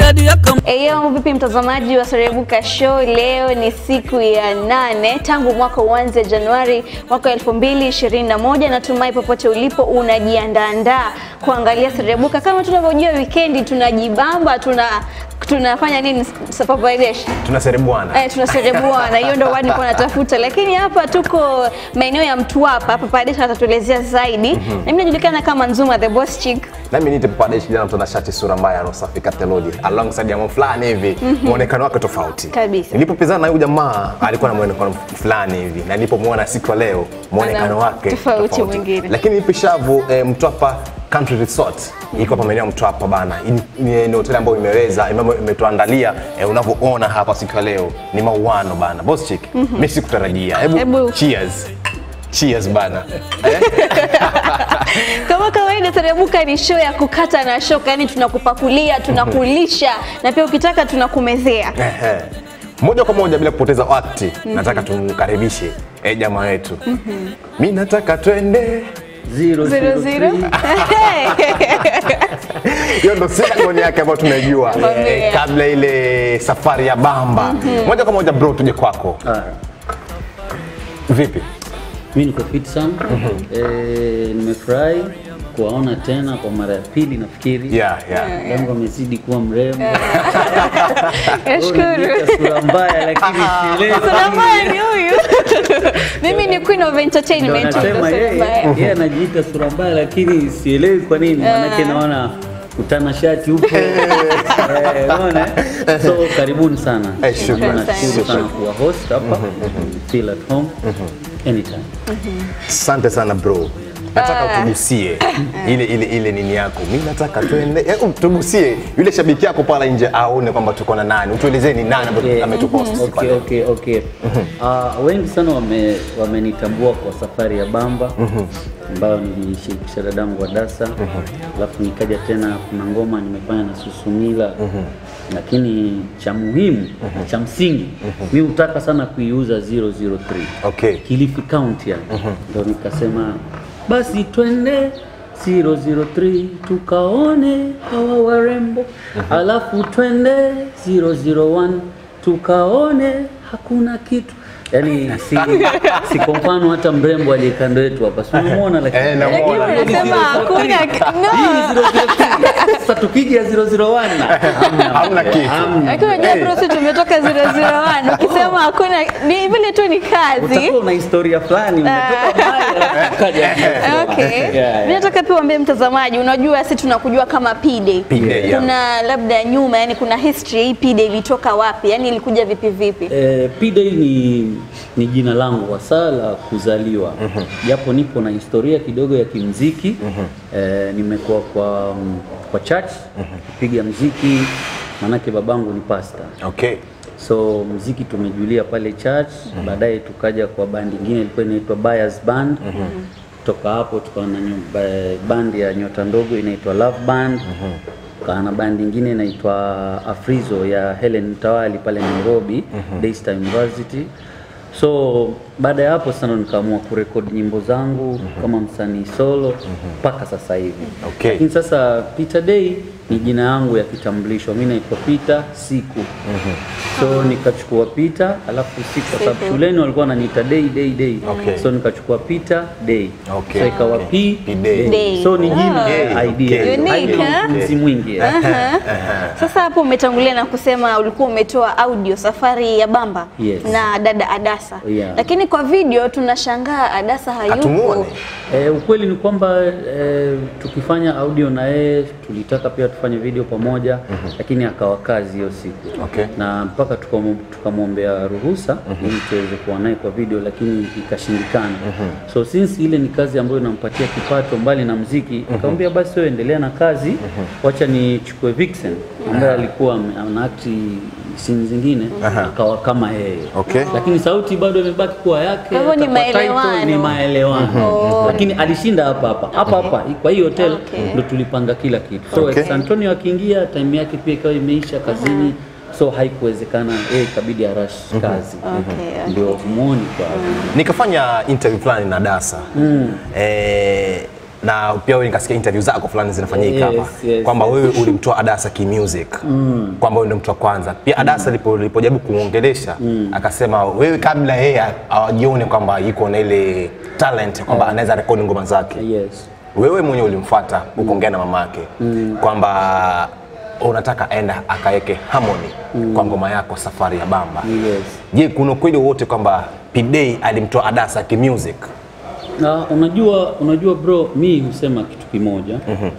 Nadia kama Eyo, vipi mtazamaji wa Serebuka Show? Leo ni siku ya nane tangu mwaka uanze Januari mwaka 2021. Natumai popote ulipo unajiandaandaa kuangalia Serebuka. Kama tunavyojua weekendi tunajibamba, tuna tunafanya nini Sapapadesh? tunaserebuana Eh, tunaserebuana, hiyo ndo word nilikuwa natafuta, lakini hapa tuko maeneo ya Mtwapa. Hapa Padesh atatuelezea zaidi, na mimi najulikana kama Nzuma the boss chick. nami nite padeshi kijana mtu shati sura mbaya rosafi katelodi alongside jamaa fulani hivi muonekano wake tofauti Kabisa. nilipopizana na huyu jamaa alikuwa na muonekano fulani hivi na nilipomwona siku ya leo muonekano Ana wake tofauti mwingine. lakini ipi shavu eh, mtwapa country resort iko hapa maeneo ya mtwapa bana Hii ni ni hoteli ambayo imeweza ambayo imetuandalia eh, unavyoona hapa siku ya leo ni mauano bana boss chick mimi sikutarajia hebu Hebu- cheers cheers bana Kama kawaida, Serebuka ni show ya kukata na shoka, yani tunakupakulia, tunakulisha na pia ukitaka tunakumezea. Ehe. moja kwa moja bila kupoteza wakati nataka tumkaribishe eh, jamaa wetu mi nataka twende Zero, Zero, zero. hiyo ndo sinagoni yake ambayo tunaijua Mwambie. eh, kabla ile safari ya bamba moja kwa moja bro tuje kwako Ah, vipi mi niko fit sana eh, nimefurahi kuwaona tena kwa mara ya pili nafikiri yeah, yeah. yangu amezidi kuwa mrembo Nashukuru. Unaniita sura mbaya lakini sielewi Sura mbaya ni huyu. Mimi ni queen of Ndo entertainment. ndo anasema sura yeye mbaya. yeye anajiita sura mbaya lakini sielewi kwa nini manake naona utana shati huko Eh, unaona eh? so karibuni sana Eh, shukrani. nashukuru sana kuwa host hapa feel at home anytime asante sana bro nataka utugusie ile ile ile nini yako mi nataka twende eh, tugusie yule shabiki yako pala nje aone kwamba tuko na nani utuelezee ni nani ambaye Okay. ametupost siku ya Okay, leo. okay, okay. Uh, wengi sana wame- wamenitambua kwa safari ya Bamba ambayo nilishirikisha dadangu wa Dasa alafu nikaja tena kuna ngoma nimefanya na Susumila lakini cha muhimu cha msingi mi hutaka sana kuiuza 003 okay Kilifi County yani. Ndo nikasema basi twende 003 tukaone hawa warembo, alafu twende 001 tukaone hakuna kitu. Yani si, si kwa mfano hata mrembo aliye kando yetu hapa si unamwona, lakini Eh, namuona. Lakini unasema hakuna no. Hii ni 003. Sasa tukija 001 hamna, Hamna kitu. hamna. Lakini unajua bro, sisi tumetoka 001. Ukisema hakuna ni vile tu ni kazi. Utakuwa una historia fulani umetoka mbali alafu ukaja 001. Okay. Yeah, yeah. Mimi nataka pia uambie mtazamaji, unajua sisi tunakujua kama P-Day. P-Day, yeah. Kuna labda nyuma, yani kuna history hii P-Day ilitoka wapi? Yani ilikuja vipi vipi? Eh, P-Day ni, ni jina langu hasa la kuzaliwa japo nipo na historia kidogo ya kimziki eh, nimekuwa kwa, mm, kwa church kupiga mziki manake babangu ni pastor okay so mziki tumejulia pale church baadaye tukaja kwa bandi ingine ilikuwa inaitwa Buyers Band kutoka hapo tukawa na nyu- ba- bandi ya nyota ndogo inaitwa Love Band tukawa na bandi ingine inaitwa Afrizo ya Helen Mtawali pale Nairobi Daystar University so baada ya hapo sana nikaamua kurekodi nyimbo zangu kama msanii solo mpaka sasa hivi Okay. lakini sasa Peter Day ni jina yangu ya kitambulisho. Mimi naitwa Peter Siku. So nikachukua Peter alafu Siku kwa sababu Siku. shuleni walikuwa wananiita Day Day Day. Okay. So nikachukua Peter Day. Okay. So ikawa Okay. P P Day. Day. So ni jina Ah. idea. Okay. Unique, Haina eh? mtunzi mwingi. eh. Aha. Sasa hapo umetangulia na kusema ulikuwa umetoa audio safari ya Bamba Yes. na dada Adasa, Yeah. lakini kwa video tunashangaa Adasa hayupo. Hatumuoni. Eh, ukweli ni kwamba eh, tukifanya audio na yeye tulitaka pia tufanye video pamoja lakini akawa kazi hiyo siku Okay. na mpaka tukamu- tukamwombea ruhusa ili tuweze kuwa naye kwa video lakini ikashindikana so since ile ni kazi ambayo inampatia kipato mbali na mziki nikamwambia basi wewe endelea na kazi wacha nichukue Vixen ambaye alikuwa ame- anaakti scene zingine akawa kama yeye Okay. lakini sauti bado imebaki kuwa yake Kwa hivyo ni hata kwa title maelewano. ni maelewano lakini alishinda hapa hapa hapa hapa kwa hii hotel Okay. ndo tulipanga kila kitu so Okay. ex Antonio akiingia time yake pia ikawa imeisha kazini so haikuwezekana yeye ikabidi arash kazi Okay, okay. ndio muoni kwa nikafanya interview fulani na Dasa eh, na pia wewe nikasikia interview zako fulani zinafanyika Yes, hapa yes, kwamba yes. wewe ulimtoa Adasa kimusic kwamba wewe ndio mtu wa kwanza. Pia Adasa alipo alipojaribu kuongelesha akasema wewe kabla yeye ajione kwamba yuko na ile talent kwamba anaweza rekodi ngoma zake Yes. wewe mwenyewe ulimfuata ukaongea na mama yake kwamba unataka aenda akaweke harmony kwa ngoma yako safari ya bamba Yes. je kuna ukweli wowote kwamba P-Day alimtoa Adasa kimusic Na unajua unajua bro, mi husema kitu kimoja.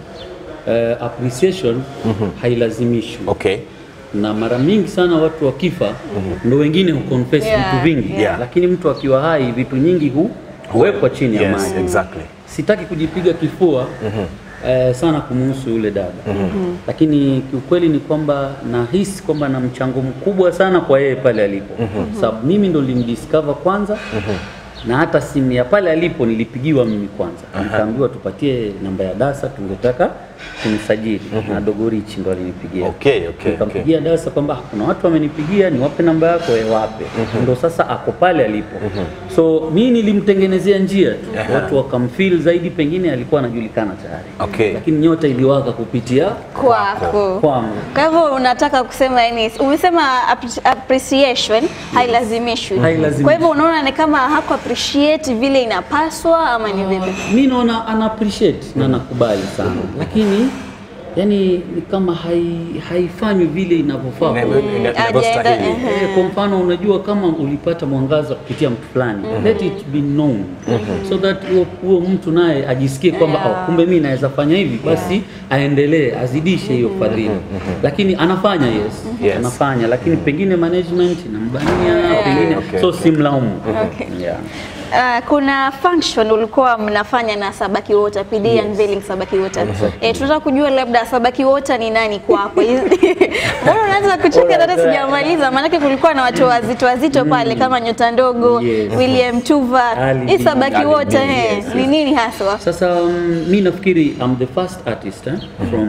Eh, appreciation hailazimishwi. okay na mara mingi sana watu wakifa ndo wengine huconfess Yeah, vitu vingi yeah. lakini mtu akiwa hai vitu nyingi hu huwekwa chini ya yes maji exactly sitaki kujipiga kifua eh, sana kumuhusu yule dada lakini kiukweli ni kwamba nahisi kwamba na mchango mkubwa sana kwa yeye pale alipo sababu mimi ndo nilimdiscover kwanza na hata simu ya pale alipo nilipigiwa mimi kwanza nikaambiwa tupatie namba ya dasa tungetaka kumsajili na dogorichi ndo alinipigia Okay, okay, nikampigia dasa kwamba kuna watu wamenipigia niwape namba yako e wape ndo sasa ako pale alipo so mi nilimtengenezea njia tu watu wakamfeel zaidi pengine alikuwa anajulikana tayari Okay. lakini nyota iliwaka kupitia kwako. kwangu Kwa hivyo unataka kusema yani, umesema appre- appreciation hailazimishwi. Hailazimishwi. Kwa hivyo unaona ni kama haku appreciate vile inapaswa ama ni vipi? mi naona ana appreciate na nakubali sana lakini yani ni kama hai- haifanywi vile inavyofaa Ina- kwa- ina- Ajenda, inavyostahili. ehe. Eh, kwa mfano unajua kama ulipata mwangaza kupitia mtu fulani let it be known so that huo- huo mtu naye ajisikie kwamba Yeah. oh, kumbe mimi naweza fanya hivi basi aendelee azidishe hiyo fadhili lakini anafanya yes, Yes. anafanya lakini pengine management inambania pengine Okay, so okay. simlaumu Okay. yeah. Uh, kuna function ulikuwa mnafanya na Sabaki Water, PD Yes. unveiling Sabaki Water. Eh, tunataka kujua labda Sabaki Water ni nani kwako? Mbona unaanza kucheka hata Alright. sijamaliza? Maanake kulikuwa na watu wazito wazito pale kama Nyota Ndogo, Yes. William Tuva. Ali Hii B. Sabaki Ali Water B, eh, yes, ni nini haswa? Sasa um, mi nafikiri I'm the first artist eh, from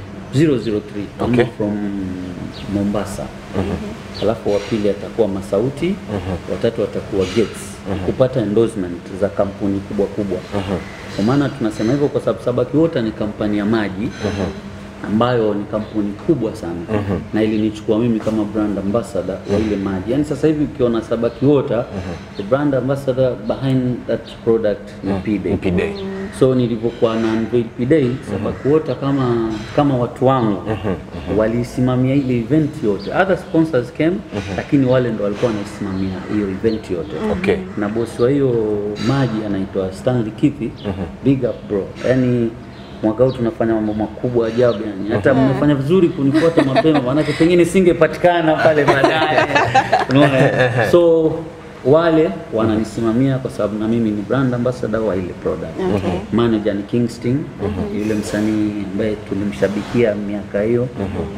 003 I'm Okay. from Mombasa. Alafu wa pili atakuwa Masauti, watatu watakuwa Gates kupata endorsement za kampuni kubwa kubwa. Kwa maana tunasema hivyo kwa sababu Sabaki Water ni kampani ya maji ambayo ni kampuni kubwa sana na ilinichukua mimi kama brand ambassador wa ile maji. Yaani sasa hivi ukiona Sabaki Water, the brand ambassador behind that product ni P-Day. P-Day. So nilivyokuwa na unveil P-Day, Sabaki Water kama kama watu wangu walisimamia ile event yote. Other sponsors came, lakini wale ndo walikuwa wanaisimamia hiyo event yote. Okay. Na bosi wa hiyo maji anaitwa Stanley Kithi. Big up bro. Yaani mwaka huu tunafanya mambo makubwa ajabu yani. Hata mmefanya vizuri kunifuata mapema maanake pengine singepatikana pale baadaye. Unaona? So wale wananisimamia kwa sababu na mimi ni brand ambassador wa ile product. Okay. Manager ni Kingston, yule msanii ambaye tulimshabikia miaka hiyo.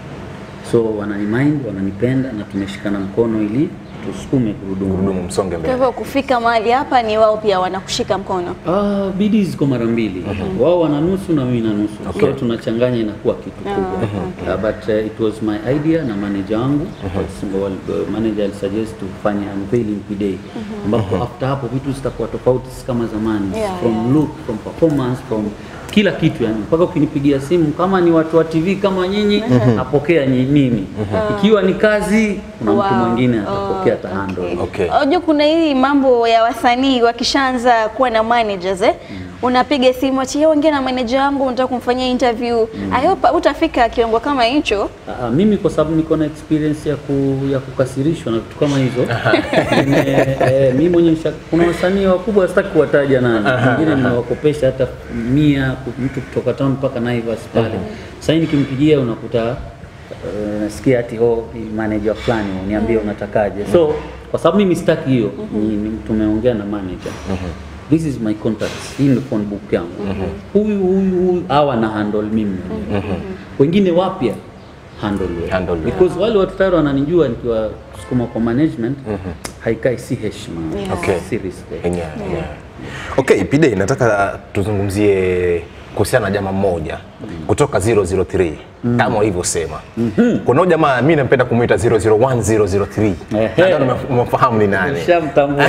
So wananimind, wananipenda na tumeshikana mkono ili tusukume gurudumu. Gurudumu msonge Kwa mbele. hivyo kufika mahali hapa ni wao pia wanakushika mkono. Ah, bidii ziko mara mbili. Wao wana nusu na mimi na nusu. So tunachanganya inakuwa kitu kubwa. Ah, but uh, it was my idea na manager wangu. Wal- Manager alisuggest tufanye unveiling P-Day. Ambapo after hapo vitu zitakuwa tofauti si kama zamani. Yeah, from yeah. look, from performance, from kila kitu yani, mpaka ukinipigia simu kama ni watu wa TV kama nyinyi, napokea nyi- mimi. Ikiwa ni kazi, kuna mtu Wow. mwingine Oh, atapokea tahando. okay. Okay. Unajua kuna hii mambo ya wasanii wakishaanza kuwa na managers eh? Unapiga simu ati "Yo, ongea na manager wangu unataka kumfanyia interview. I hope utafika kiwango kama hicho. Ah, mimi kwa sababu niko na experience ya, ku, ya kukasirishwa na vitu kama hizo Nime- eh, mimi mwenye nisha- kuna wasanii wakubwa sitaki kuwataja nani, wengine nimewakopesha hata mia ku- mtu kutoka town mpaka Naivas pale. Sasa hivi nikimpigia unakuta eh, nasikia ati oh, ni manager fulani uniambie unatakaje. So kwa sababu mimi sitaki hiyo, ni- ni- tumeongea na manager This is my contacts. Hii ndio phone book yangu. Huyu huyu huyu hawa na handle mimi. Wengine wapya handle wewe. Handle wewe. Because wale watu tayari wananijua nikiwa sukuma kwa management haikai si heshima. Yeah. Okay. Si respect. Yeah, yeah. Okay, P-Day nataka tuzungumzie kuhusiana na jamaa mmoja kutoka 003 kama ulivyosema. Kuna huyu jamaa mimi nampenda kumuita 001003. Ehe. Nadhani umemfahamu ni nani. Shamtambua.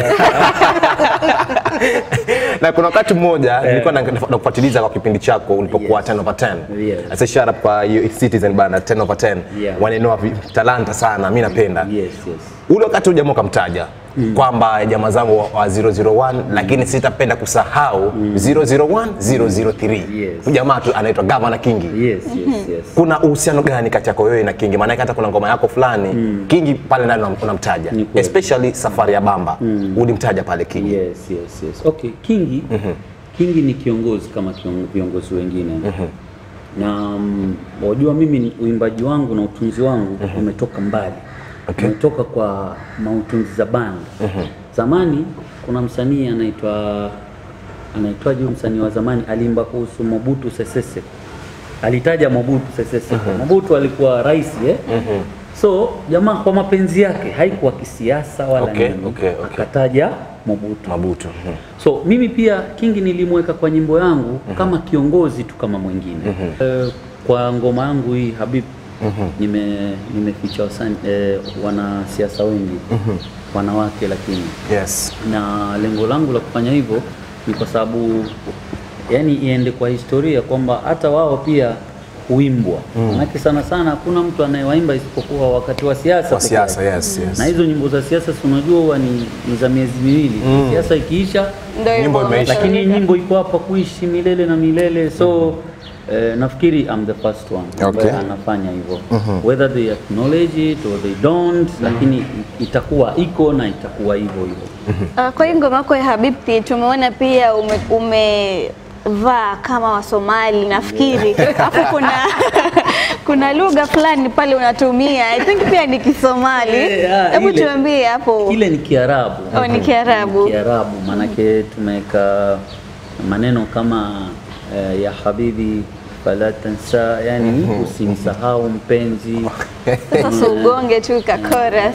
na kuna wakati mmoja nilikuwa na- nakufuatiliza kwa kipindi chako ulipokuwa Yes. 10 over 10. Yes. Asa shout out kwa you Citizen bana 10 over 10. Yeah. Wanainua vi- talanta sana, mimi napenda. Yes, yes. Ule wakati huyu jamaa ukamtaja kwamba jamaa zangu wa- wa 001 lakini sitapenda kusahau 001 003. Yes. Huyu jamaa tu anaitwa Governor Kingi. Yes, yes, yes. Kuna uhusiano gani kati yako wewe na Kingi? Maana hata kuna ngoma yako fulani Kingi pale ndani unam- unamtaja. Ni kweli. Especially safari ya Bamba. Ulimtaja pale Kingi. Yes, yes, yes. Okay, Kingi Kingi ni kiongozi kama kion- viongozi wengine na mm, wajua mimi ni- uimbaji wangu na utunzi wangu umetoka mbali Okay. umetoka kwa mautunzi za band zamani kuna msanii anaitwa anaitwaje huyu msanii wa zamani aliimba kuhusu Mobutu Sese Seko alitaja Mobutu Sese Seko Mobutu alikuwa rais eh? so jamaa kwa mapenzi yake haikuwa kisiasa wala Okay, nini okay, okay. akataja Mobutu Mabutu. Mhm. So mimi pia Kingi nilimweka kwa nyimbo yangu kama kiongozi tu kama mwingine. Eh, kwa ngoma yangu hii Habib nime nimeficha wasani eh, wanasiasa wengi wanawake, lakini Yes. na lengo langu la kufanya hivyo ni kwa sababu yani iende kwa historia kwamba hata wao pia huimbwa manake sana sana hakuna mtu anayewaimba isipokuwa wakati wa siasa Kwa peke siasa, yake. yes, yes. na hizo nyimbo za siasa si unajua huwa ni, ni za miezi miwili siasa ikiisha Ndio hivyo, Nyimbo imeisha. lakini hii wametumika. nyimbo iko hapa kuishi milele na milele so eh, nafikiri I'm the first one ambaye Okay. anafanya hivyo whether they acknowledge it or they don't lakini itakuwa iko na itakuwa hivyo hivyo Ah, kwa hiyo ngoma yako ya Habibi tumeona pia ume, umevaa kama Wasomali nafikiri, alafu kuna kuna lugha fulani pale unatumia I think pia ni Kisomali. Eh, ah, Hebu ile- tuambie hapo. ile ni Kiarabu Oh, ni Kiarabu. Kiarabu maanake tumeweka maneno kama eh, ya habibi fala tansa, yani usimsahau mpenzi Sasa ugonge tu ka chorus.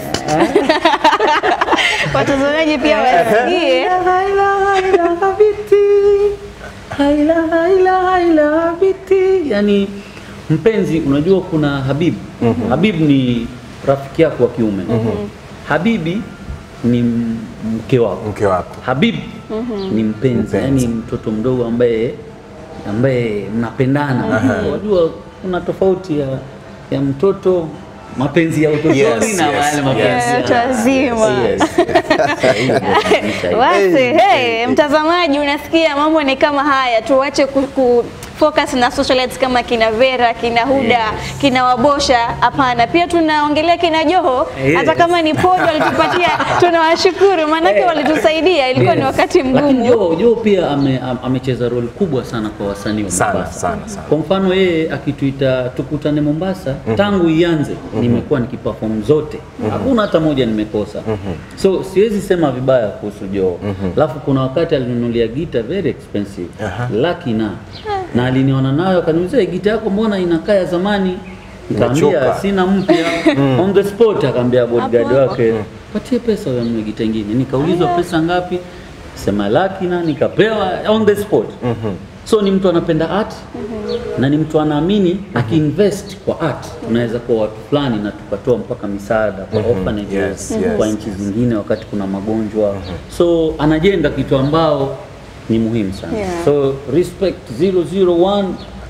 Watazamaji pia wasikie. Haila, haila, habiti. Haila, haila, haila, habiti. Yani mpenzi, unajua kuna Habib. Habib ni rafiki yako wa kiume. Habibi ni m- mke wako. Mke wako. Habib ni mpenzi, Mpenzi. yani mtoto mdogo ambaye ambaye mnapendana. Unajua kuna tofauti ya, ya mtoto mapenzi ya utotoni Yes, na yes, wale yes. mapenzi Yeah, ya- watu wazima. Yes. Sahihi, kabisa hiyo. Basi Hey, hey, mtazamaji, unasikia mambo ni kama haya, tuache ku, ku focus na socialites kama kina Vera, kina Huda, Yes. kina Wabosha. Hapana, pia tunaongelea kina Joho, Yes. hata kama ni pod walitupatia, tunawashukuru maanake Eh. walitusaidia, ilikuwa ni Yes. wakati Lakini mgumu. Joe, Joe pia ame- am- amecheza role kubwa sana kwa wasanii wa Sana, Mombasa. sana, sana. Kwa mfano yeye akituita tukutane Mombasa, tangu ianze nimekuwa nikiperform zote, hakuna hata moja nimekosa. So siwezi sema vibaya kuhusu Joe. Alafu kuna wakati alinunulia gita very expensive laki na na aliniona nayo akaniuliza, "Hii gita yako mbona inakaa ya zamani? Nikamwambia Imechoka. sina mpya on the spot, akaambia bodyguard Hapo hapo. wake patie pesa ununue gita ingine. Nikaulizwa pesa ngapi, sema laki na nikapewa on the spot. So ni mtu anapenda art na ni mtu anaamini akiinvest kwa art tunaweza kuwa watu fulani na tukatoa mpaka misaada kwa orphanages Yes, yes, kwa nchi zingine wakati kuna magonjwa. So anajenga kitu ambao ni muhimu sana. Yeah. So respect 001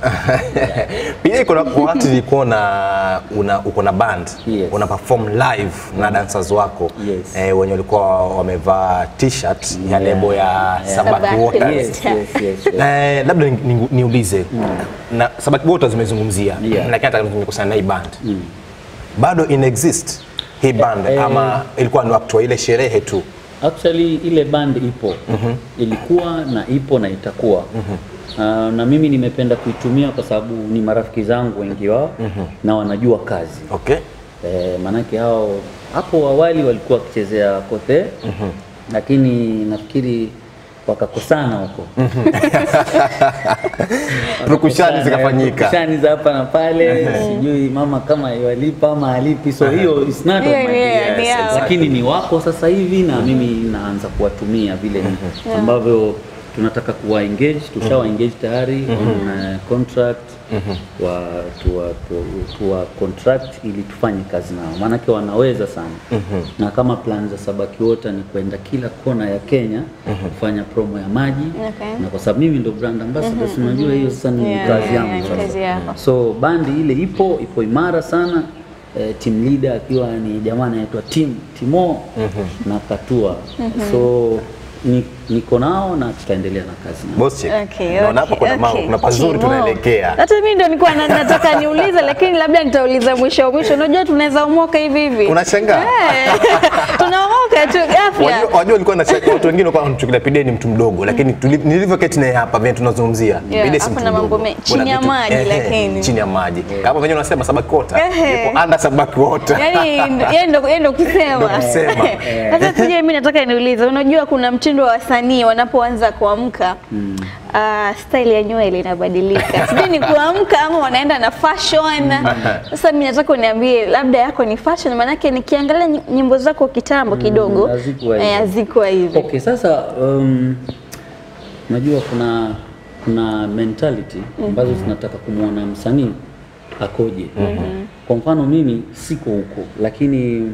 Pia kuna wakati nilikuwa na una uko na band Yes. una perform live na dancers wako Yes. eh, wenye walikuwa wamevaa t-shirt ya lebo ya Yeah. Sabaki Sabaki, Waters. yes, yes, yes, yes. Eh, labda ni- ni- niulize na Sabaki Waters zimezungumzia Yeah. lakini hata nimekusana na hii band bado ina exist hii band eh. ama ilikuwa ni wakati wa ile sherehe tu Actually ile band ipo ilikuwa na ipo na itakuwa Ah, na mimi nimependa kuitumia kwa sababu ni marafiki zangu wengi wao na wanajua kazi okay e, maanake hao hapo awali walikuwa wakichezea kote lakini nafikiri wakakosana huko Purukushani zikafanyika. Purukushani za hapa na pale sijui mama kama iwalipa ama alipi so hiyo is not of Hiyo my ni- business. ni yao. lakini ni wako sasa hivi na mimi naanza kuwatumia vile ambavyo tunataka kuwa engage, tushawa engage tayari on uh, contract wa tuwa, tuwa, tuwa contract ili tufanye kazi nao, maanake wanaweza sana na kama plan za Sabaki Water ni kwenda kila kona ya Kenya kufanya promo ya maji Okay. na kwa sababu mimi ndo brand ambassador, si unajua hiyo sasa ni Yeah, kazi yeah, yangu yeah, sasa. kazi yako. So bandi ile ipo ipo imara sana eh, team leader akiwa ni jamaa anaitwa Tim Timo na Katua so ni, niko nao na tutaendelea na kazi nao. Boss chick. Okay, Naona hapa okay, kuna mambo, okay. kuna pazuri Timo. tunaelekea. Hata mimi ndo nilikuwa na- nataka niulize, lakini labda nitauliza mwisho mwisho. Unajua tunaweza omoka hivi hivi. Unashangaa? Eh, Tunaomoka tu ghafla. Wajua wajua walikuwa na watu wengine walikuwa wanamchukulia Pide ni mtu mdogo, lakini tuli- nilivyoketi naye hapa vile tunazungumzia Yeah, Pide si hapo mtu na mambo mdogo. mengi. Kuna Chini ya vitu- maji, ehe, lakini. chini ya maji kama venyewe unasema Sabaki Water Ehe. yupo under Sabaki Water. Yaani yeye ndo yeye ndo kusema. Ndo kusema. Sasa tuje mimi nataka niulize, unajua kuna mtindo wa wasanii wanapoanza kuamka ah, style ya nywele inabadilika. Sijui ni kuamka ama wanaenda na fashion. Sasa mimi nataka uniambie labda yako ni fashion maanake nikiangalia ny- nyimbo zako kitambo kidogo hazikuwa eh, hivyo. hazikuwa hivi. Okay, sasa um, najua kuna kuna mentality ambazo zinataka kumwona msanii akoje. Kwa mfano mimi siko huko, lakini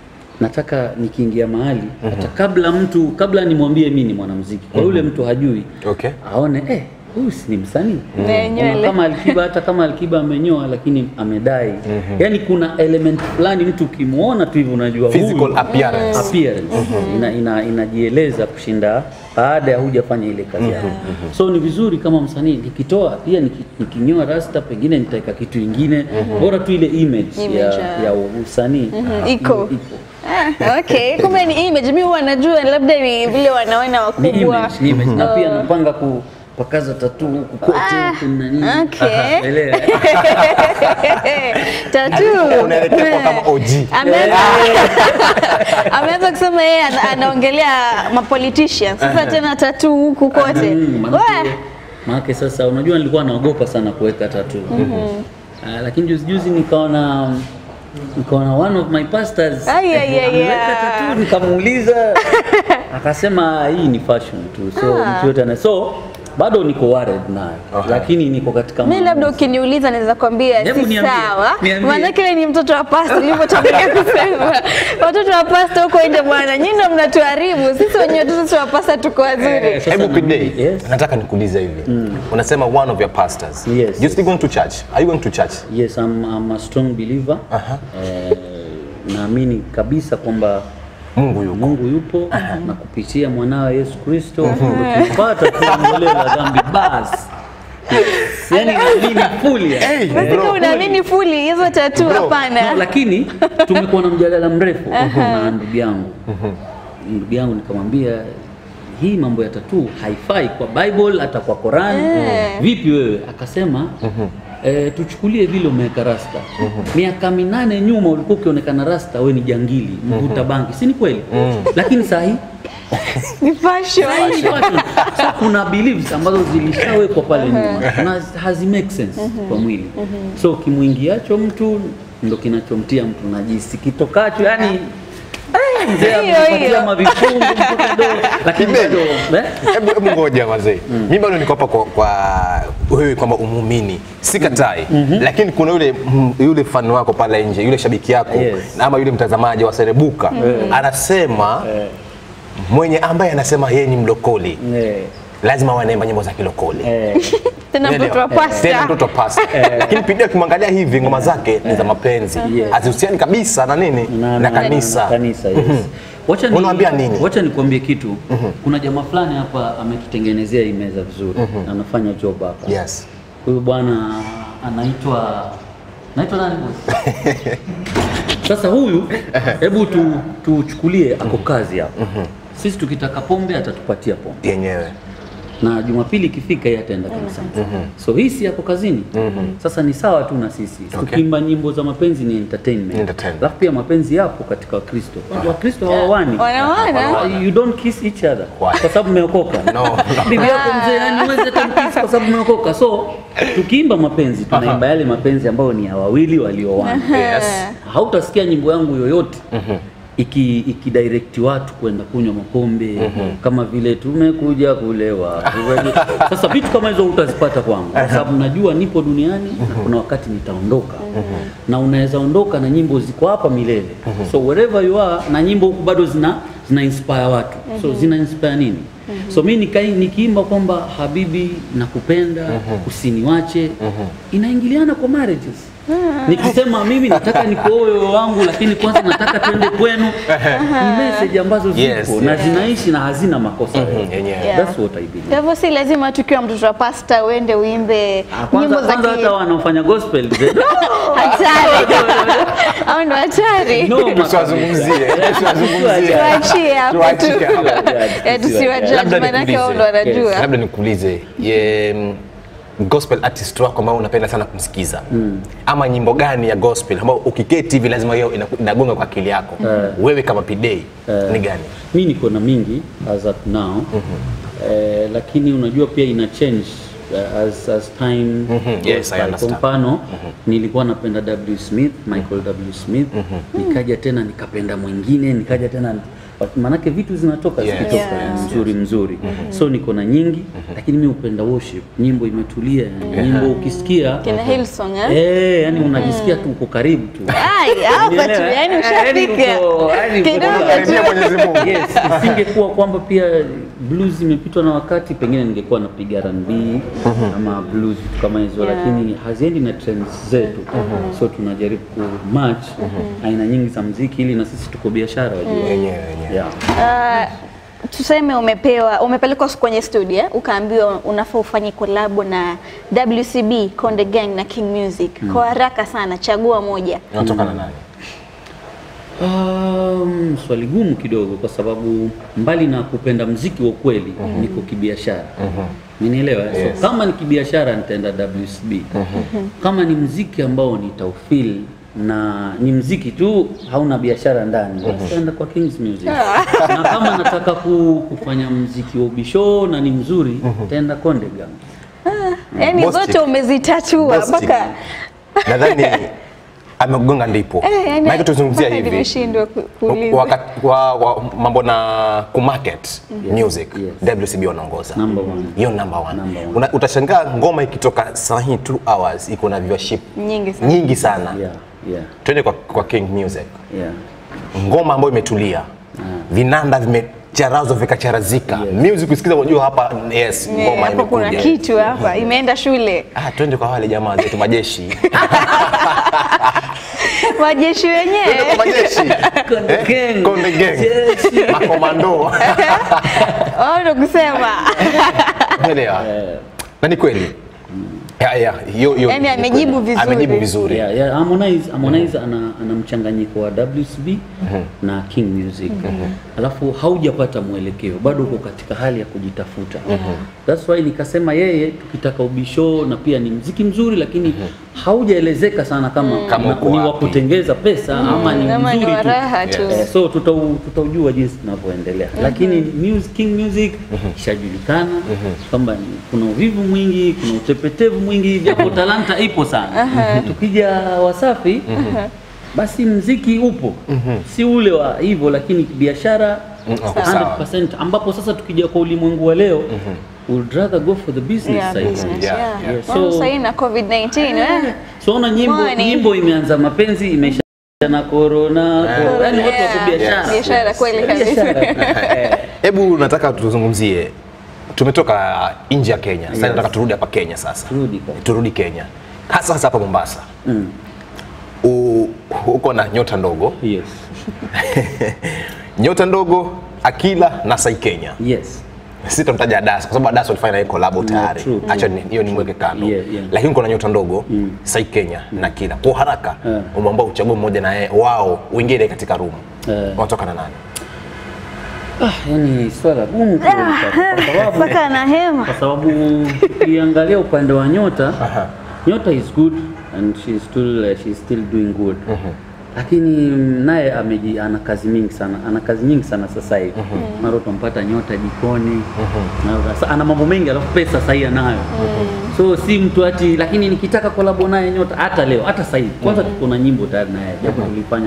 nataka nikiingia mahali hata kabla mtu kabla nimwambie mimi ni mwanamuziki, kwa yule mtu hajui Okay. aone eh, huyu si ni msanii Ne, Kama- nywele. kama Alikiba, hata kama Alikiba amenyoa lakini amedai, yani kuna element fulani mtu ukimwona tu hivi unajua huyu- Physical appearance. appearance ina, ina, inajieleza kushinda baada ya hujafanya ile kazi yako. So ni vizuri kama msanii nikitoa pia niki- nikinyoa rasta pengine nitaweka kitu ingine bora tu ile image, Image, ya, ah. ya usanii Mhm, iko. ipo. Ah, okay, kumbe ni image. Mimi huwa najua labda ni vile wanaona Ni wakubwa. image, ni image. Na pia napanga kupakaza tatu huku kote Ah, huku na nini. okay. Elewa. Tattoo. Unaelekea kwa kama OG. Ameanza ameanza kusema yeye ana- anaongelea ma politicians. Sasa tena tattoo huku kote. Mm, Wah! manake, manake sasa unajua nilikuwa naogopa sana kuweka tatu Ah, lakini juzi juzi nikaona nikaona one of my pastors Ai, ai, ai, ameweka ai. tattoo nikamuuliza akasema hii ni fashion tu so Ah. mtu yote ana so bado niko worried nayo Okay. lakini niko katika Mimi labda maamuzi. ukiniuliza naweza kwambia Hebu si niambie, sawa. niambie. Maanake wewe ni mtoto wa pasta ulivyotangulia kusema. Watoto wa pasta huko nje bwana, nyinyi ndio mnatuharibu. Sisi wenyewe watoto wa pasta tuko wazuri. Eh, sasa Hebu na Pide, mimi- yes. nataka nikuulize hivi. Unasema one of your pastors. Yes, You still going to church? Are you going to church? Yes, I'm, I'm a strong believer. Aha. Eh, naamini kabisa kwamba Mungu yuko. Mungu yupo na kupitia mwanawe Yesu Kristo tukipata tuondoleo la dhambi basi. Yes. Yaani naamini fully. yani. Hey, Basi bro. kama unaamini fully hizo tattoo Bro, No, hapana. lakini tumekuwa na mjadala mrefu na ndugu yangu. Ndugu yangu nikamwambia hii mambo ya tatuu haifai kwa Bible hata kwa Quran. Eh. Vipi wewe? Akasema eh, tuchukulie vile umeweka rasta. Miaka minane nyuma ulikuwa ukionekana rasta, we ni jangili, mvuta bangi, si ni kweli? Lakini saa hii Ni fashion. saa hii ni fashion. so kuna beliefs ambazo zilishawekwa pale nyuma na hazi make sense kwa mwili. So kimwingiacho mtu ndo kinachomtia mtu najisi, kitokacho yani eh, mzee Hiyo, amepatia hiyo. mavifungu mtoto kidogo, lakini Kibe. bado eh? Hebu hebu ngoja wazee. Mimi bado niko hapa kwa, kwa wewe kwamba umumini. Sikatai. Lakini kuna yule mm, yule fan wako pale nje, yule shabiki yako Yes. ama yule mtazamaji wa Serebuka anasema mwenye ambaye anasema yeye ni mlokoli Eh, lazima wanaimba nyimbo za kilokoli. eh. Tena mtoto wa Unaelewa? Tena pasta. mtoto wa pasta. Lakini Pide ukimwangalia hivi ngoma zake ni za mapenzi. Yes. Hazihusiani kabisa na nini? Na kanisa. na kanisa yes. Wacha ni, Unawaambia nini? Wacha nikwambie kitu. Kuna jamaa fulani hapa ametutengenezea hii meza vizuri. Anafanya job hapa. Yes. Huyu bwana anaitwa naitwa nani boss? Sasa huyu hebu tu tuchukulie ako kazi hapa. Sisi tukitaka pombe atatupatia pombe. Yenyewe. Na Jumapili ikifika yeye ataenda kanisani. So hii si yako kazini. Sasa ni sawa tu na sisi. Tukiimba nyimbo za mapenzi ni entertainment. Entertainment. Alafu pia mapenzi yapo katika Wakristo. Wakristo hawawani. Wanawana. You don't kiss each other Why? kwa sababu mmeokoka. No. Bibi yako mzee yani huwezi hata mkiss kwa sababu mmeokoka. So tukiimba mapenzi tunaimba yale mapenzi ambayo ni ya wawili walioana. Yes. Hautasikia nyimbo yangu yoyote iki ikidirect watu kwenda kunywa mapombe kama vile tumekuja kulewa. Sasa vitu kama hizo utazipata kwangu, kwa sababu najua nipo duniani na kuna wakati nitaondoka, na unaweza ondoka na nyimbo ziko hapa milele. So wherever you are, na nyimbo huku bado zina zina inspire watu. So zina inspire nini? So mi nikai nikiimba kwamba habibi nakupenda, usiniwache, inaingiliana kwa marriages. Nikisema mimi nataka nikuoe wewe wangu, lakini kwanza nataka twende kwenu, ni message ambazo zipo Yes, na yes. zinaishi na hazina makosa yoyote. yenyewe. Yeah. That's what I believe. Kwa hivyo si lazima tukiwa mtoto wa pasta uende uimbe Ah, Kwanza nyimbo za kwanza ki- hata wanaofanya gospel ze- hatari. Au ndo hatari? No, Tusiwazungumzie, tusiwazungumzie. Tuachie hapo tu. Tuachie hapo. Eh, tusiwajudge, Labda manake wao ndo nikuulize. wanajua. labda nikuulize ye, mm, gospel artist wako ambao unapenda sana kumsikiza ama nyimbo gani ya gospel ambao ukiketi hivi lazima hiyo ina- inagonga kwa akili yako wewe kama pidei ni gani mi niko na mingi as at now eh, lakini unajua pia ina change eh, as, as time goes Yes, I by. understand. Kwa mfano nilikuwa napenda W Smith, Michael W Smith nikaja tena nikapenda mwingine nikaja tena maanake vitu zinatoka Yes. zikitoka Yeah. mzuri mzuri so niko na nyingi lakini mi upenda worship nyimbo imetulia nyimbo ukisikia Kina Hillsong eh? eh, yani unajisikia tu uko karibu tu Ai, hapa tu, Unielewa? yani Eh, yani ushafika. uko- yani uko- Kidogo Karibia tu. Mwenyezi Mungu. Yes, isingekuwa kwamba pia blues imepitwa na wakati, pengine ningekuwa napiga R&B ama blues vitu kama hizo, Yeah. lakini haziendi na trends zetu, so tunajaribu ku match aina nyingi za mziki ili na sisi tuko biashara wajua. yenyewe yenyewe Yeah. Ah, tuseme umepewa umepelekwa kwenye studio eh, ukaambiwa unafaa ufanye kolabo na WCB Konde Gang na King Music kwa haraka sana, chagua moja. unatoka na nani Um, swali gumu kidogo kwa sababu mbali na kupenda mziki wa ukweli niko kibiashara. Umenielewa? Yes. So kama ni kibiashara nitaenda WCB. Kama ni mziki ambao nitaufeel na ni mziki tu hauna biashara ndani, basi nitaenda kwa Kings Music. na kama nataka ku, kufanya mziki wa ubisho na ni mzuri, nitaenda Konde Gang. Yaani Boss zote chick. umezitatua Boss chick. mpaka nadhani amegonga ndipo Eh, yani, maana tuzungumzia mpaka hivi nimeshindwa ku- kuuliza. wakati wa, wa mambo na kumarket music yes. WCB wanaongoza Number one. hiyo number one. Number one. Una, utashangaa ngoma ikitoka saa hii 2 hours iko na viewership Nyingi sana. nyingi sana Yeah, yeah, twende kwa, kwa King Music yeah. ngoma ambayo imetulia vinanda vimecharazwa vikacharazika music usikiza unajua hapa yes Eh, ngoma hapo kuna imekuja kitu hapa imeenda shule. ah twende kwa wale jamaa zetu majeshi Majeshi wenyewe majeshi Konde Eh, Gang. Konde Gang. Jeshi. makomando wao ndo kusema Umeelewa? Na ni kweli. Ya, ya, hiyo hiyo. Yaani ni amejibu kweli. vizuri. Amejibu vizuri. Yeah, yeah, Harmonize, Harmonize ana, ana mchanganyiko wa WCB na King Music. Alafu haujapata mwelekeo, bado uko katika hali ya kujitafuta. That's why nikasema yeye tukitaka ubisho na pia ni mziki mzuri lakini haujaelezeka sana kama, Kama na- uko ni wa wapi. kutengeza pesa ama ni Ama ni mzuri wa tu. raha tu. Eh, so tutau, tutaujua jinsi tunavyoendelea lakini music, King Music ishajulikana kwamba ni- kuna uvivu mwingi, kuna utepetevu mwingi, japo talanta ipo sana. Tukija Wasafi basi mziki upo, si ule wa hivyo, lakini biashara okay, sawa. 100%, ambapo sasa tukija kwa ulimwengu wa leo would rather go for the business Yeah, side. business, Yeah, yeah. yeah. Well, So- sasa hii na COVID-19 eh? So ona nyimbo, Money. nyimbo imeanza mapenzi imeisha na corona, yani watu wako Yeah. biashara. Biashara kweli kabisa. Biashara. Hebu nataka tuzungumzie tumetoka nje ya Kenya. Sasa nataka turudi hapa Kenya sasa. Turudi kwa- Turudi Kenya. Hasa hasa hapa Mombasa. Mm. U, uko na nyota ndogo. Yes. Nyota ndogo Akila na Sai Kenya. Yes. Sitamtaja Adasa kwa sababu Adasa walifanya naye collab tayari. true, Acha ni- hiyo nimweke kando. Yeah, yeah. Lakini kuna nyota ndogo Sai Kenya na Akila. Kwa haraka Yeah. umeomba uchague mmoja na yeye wao uingie katika room. Yeah. Wanatoka na nani? Ah, yani swala gumu kidogo kwa sababu mpaka na hema kwa sababu ukiangalia upande wa nyota nyota is good and she is still uh, she is still doing good lakini naye ameji ana kazi mingi sana ana kazi nyingi sana sasa hivi mara utampata nyota jikoni na sasa ana mambo mengi alafu pesa sasa hivi anayo so si mtu ati lakini nikitaka kolabo naye nyota hata leo hata sasa hivi kwanza tuko na nyimbo tayari naye japo tulifanya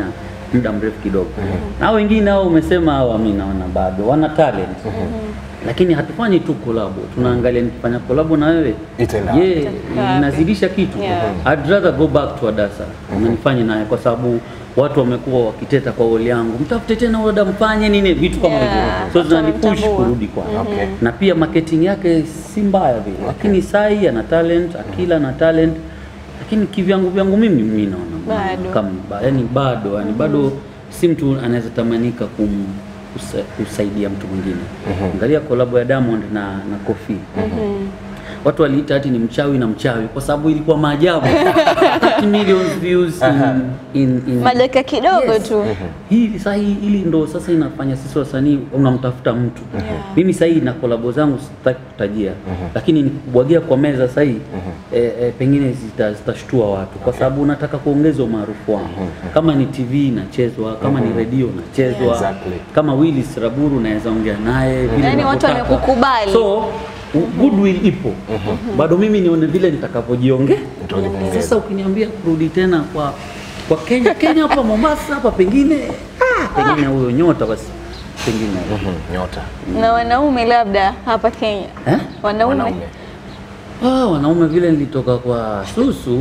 muda mrefu kidogo. Na hao wengine hao umesema hao mimi naona bado wana talent. Lakini hatufanyi tu kolabo, tunaangalia nikifanya kolabo na wewe Itaenda je, Itakaa inazidisha kitu. Yeah. I'd rather go back to Adasa na nifanye naye kwa sababu watu wamekuwa wakiteta kwa oli yangu, mtafute tena oda, mfanye nini, vitu kama hivyo Yeah, so watu zinanipush wamemtambua. kurudi kwake Okay. na pia marketing yake si mbaya vile, lakini Sai ana talent, Akila ana talent, lakini kivyangu vyangu mimi mimi naona Bado. kama ba- yani bado yani bado si mtu anaweza tamanika kum kusa, kusaidia mtu mwingine. Angalia kolabo ya Diamond na na Kofi. Watu waliita hati ni mchawi na mchawi kwa sababu ilikuwa maajabu. 30 million views in, in, in Madaka kidogo Yes. tu. Hii sasa hii ili ndo sasa inafanya sisi wasanii unamtafuta mtu. Mimi sasa hii na kolabo zangu sitaki kutajia, lakini nikubwagia kwa meza sasa hii eh, eh, pengine zita- zitashtua watu kwa sababu unataka kuongeza umaarufu wangu. Kama ni TV nachezwa, kama ni redio nachezwa, Exactly. kama Willis Raburu naweza ongea naye vile Yaani watu unavyotaka. wamekukubali. So u- goodwill ipo. Bado mimi nione vile nitakavyojiongea. Utajiongeza. Sasa ukiniambia kurudi tena kwa kwa Kenya Kenya hapa Mombasa hapa pengine ah, pengine huyo nyota basi pengine Mhm, Nyota. Na wanaume labda hapa Kenya. eh? Wanaume. Wanaume. Ah, wanaume vile nilitoka kwa Susu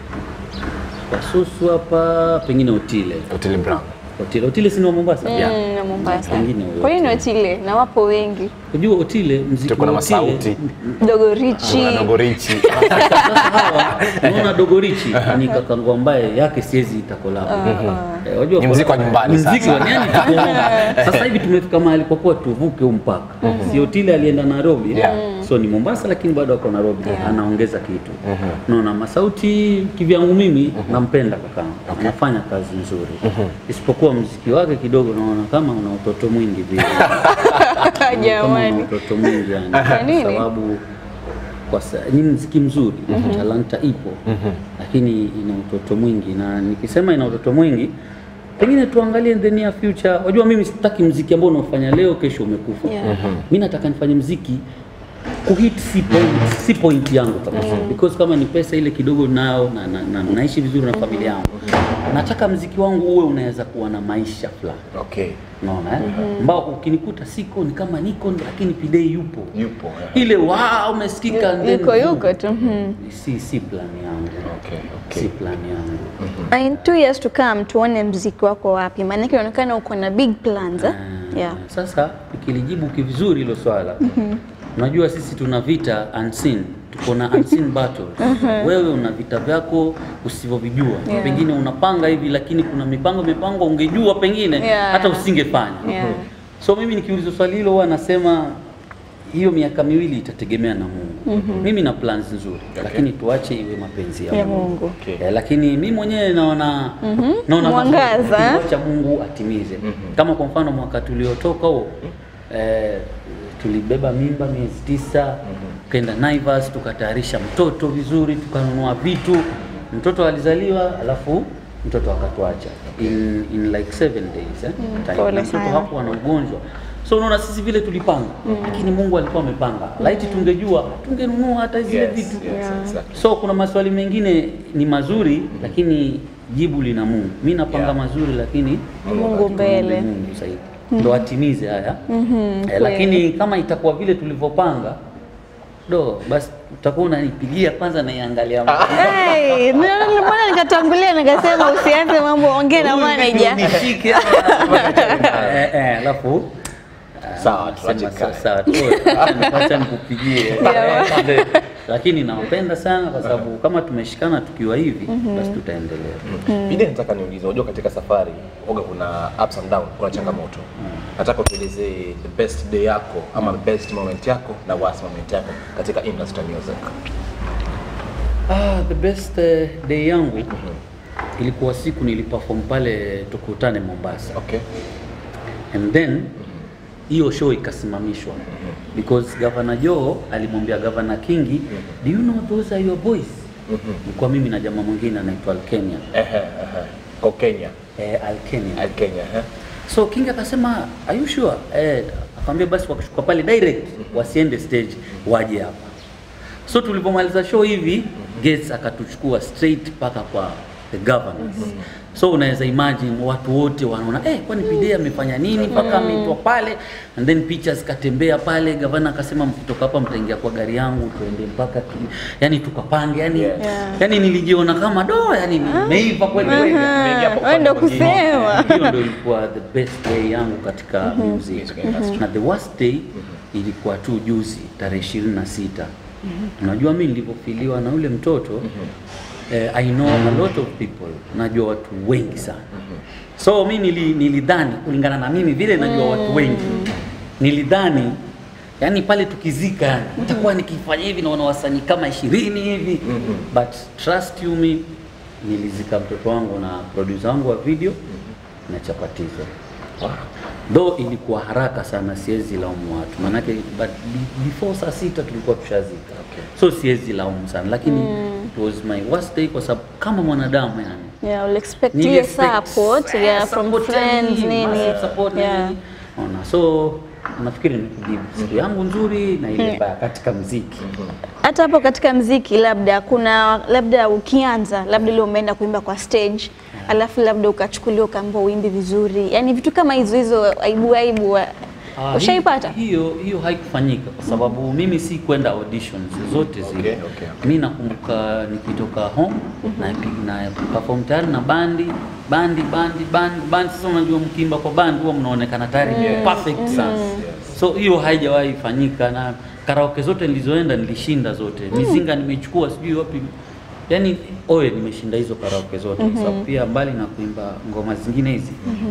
kwa Susu hapa pengine Otile Otile Brown. Otile Otile si ni wa Mombasa Mm, na Mombasa. Pengine huyo Kwa hiyo ni Otile na wapo wengi. unajua Otile mziki Tuko na wa Otile masauti. Dogo Richi. Kuna Dogo Richi. sasa hawa unaona Dogorichi ni kakangu ambaye yake siwezi itakolabo Eh, wajua Ni muziki wa nyumbani Ni muziki wa sasa. yani tuko- sasa hivi tumefika mahali kwa kuwa tuvuke huu mpaka si Otile alienda Nairobi Yeah. so ni Mombasa lakini bado ako Nairobi anaongeza kitu naona masauti kivyangu mimi nampenda kakangu anafanya kazi nzuri isipokuwa muziki wake kidogo naona kama una utoto mwingi vile kama una Jamani. utoto mwingi yani Kwa nini? kwa sababu kwa sa, ni mziki mzuri talanta ipo lakini ina utoto mwingi na nikisema ina utoto mwingi pengine tuangalie in the near future wajua mimi sitaki mziki ambao unaofanya leo kesho umekufa Yeah. mi nataka nifanye mziki kuhit si point, si point yangu kabisa because kama ni pesa ile kidogo nao na, na, na, naishi vizuri na familia yangu nataka mziki wangu uwe unaweza kuwa na maisha fulani Okay. unaona eh? ambao ukinikuta siko ni kama niko lakini pidei yupo Yupo. eh. ile wa umesikika and then Yuko yuko tu. mhm. si si plan yangu Okay. si Okay. plan yangu Na In two years to come tuone mziki wako wapi, maanake inaonekana uko na big plans eh? Ah, Yeah. Sasa ikilijibu kivizuri hilo swala, unajua sisi tuna vita unseen, tuko na unseen battles. Wewe una vita vyako usivyovijua, Yeah. pengine unapanga hivi, lakini kuna mipango mipango ungejua pengine Yeah. hata usingefanya. Yeah. So mimi nikiulizwa swali hilo huwa nasema hiyo miaka miwili itategemea na Mungu. Mimi na plans nzuri, lakini tuache iwe mapenzi ya, Ya Mungu. Okay. Eh, lakini mimi mwenyewe naona naona Mwangaza, mazuri, eh? wacha Mungu atimize. Kama kwa mfano mwaka tuliotoka huo eh, tulibeba mimba miezi tisa tukaenda Naivas tukatayarisha mtoto vizuri, tukanunua vitu, mtoto alizaliwa, alafu mtoto akatuacha in, in like seven days eh? Time. pole Na mtoto sana. hapo ana ugonjwa so unaona sisi vile tulipanga, lakini Mungu alikuwa amepanga. Laiti tungejua tungenunua hata zile Yes, vitu yes, exactly. So kuna maswali mengine ni mazuri lakini jibu lina Mungu. Mi napanga Yeah. mazuri lakini Mungu mbele. Mungu zaidi ndo atimize haya eh, lakini kama itakuwa vile tulivyopanga do basi utakuwa unanipigia kwanza naiangalia Hey, ndio mbona nikatangulia nikasema usianze mambo, ongea na manager. Nishike hapa. Eh, eh, alafu Sawa, Sema tuache sa- kae. sawa tu. Acha nikupigie. Lakini nawapenda sana kwa sababu kama tumeshikana tukiwa hivi basi tutaendelea. Pili nataka niulize, unajua katika safari oga kuna ups and down, kuna changamoto. Nataka utuelezee the best day yako ama the best moment yako na worst moment yako katika industry ya music. Ah, the best eh, day yangu ilikuwa siku niliperform pale tukutane Mombasa. Okay. And then hiyo show ikasimamishwa because Governor Joe alimwambia Governor Kingi, do you know those are your boys? Nilikuwa mimi na jamaa mwingine anaitwa Alkenya. Ehe, ehe. Kwa Kenya. Eh, Alkenya. Al Kenya, ehe. So King akasema are you sure? Eh, akamwambia basi wakishuka pale direct wasiende stage waje hapa. So tulipomaliza show hivi Gates akatuchukua straight mpaka kwa the governors. So unaweza imagine watu wote wanaona eh, kwani Pidea amefanya nini mpaka ameitwa pale, and then picha zikatembea pale. Gavana akasema mkitoka hapa mtaingia kwa gari yangu tuende mpaka ki, yani tukapange yani, Yeah. yani nilijiona kama do, yani nimeiva kweli kweli. Nimeingia hapo Wewe ndo upande mwingine. kusema. Hiyo ndio ilikuwa the best day yangu katika music. Music industry. Na the worst day ilikuwa tu juzi tarehe ishirini na sita. Unajua mimi nilipofiliwa na ule mtoto eh, I know a lot of people, najua watu wengi sana. So mi nili, nilidhani kulingana na mimi vile najua watu wengi, nilidhani yani pale tukizika yani nitakuwa nikifanya hivi naona wasanii kama ishirini hivi but trust you me nilizika mtoto wangu na producer wangu wa video na chapatizo though ilikuwa haraka sana, siwezi laumu watu manake, but be- before saa sita tulikuwa tushazika so siwezi laumu sana, lakini it was my worst day kwa sababu kama mwanadamu yani Yeah, we'll expect Nili hiyo expect support yeah, from support friends yani, nini. massive support Yeah. nini. Ona, so nafikiri nikujibu siku yangu nzuri na ile mbaya katika mziki. Hata hapo katika mziki labda kuna labda ukianza labda leo umeenda kuimba kwa stage alafu labda ukachukuliwa ukaambiwa uimbi vizuri, yaani vitu kama hizo hizo aibu aibu wa- Ah, ushaipata? hi- Hiyo hiyo haikufanyika kwa sababu mimi si kwenda auditions zote zile. Okay, okay. Mimi nakumbuka nikitoka home na na perform tayari na bandi bandi bandi bandi bandi. Sasa unajua mkimba kwa bandi huwa mnaonekana tayari ni perfect sana. So hiyo haijawahi fanyika na karaoke zote nilizoenda nilishinda zote. Mizinga nimechukua sijui wapi. Yaani oye nimeshinda hizo karaoke zote kwa sababu pia mbali na kuimba ngoma zingine hizi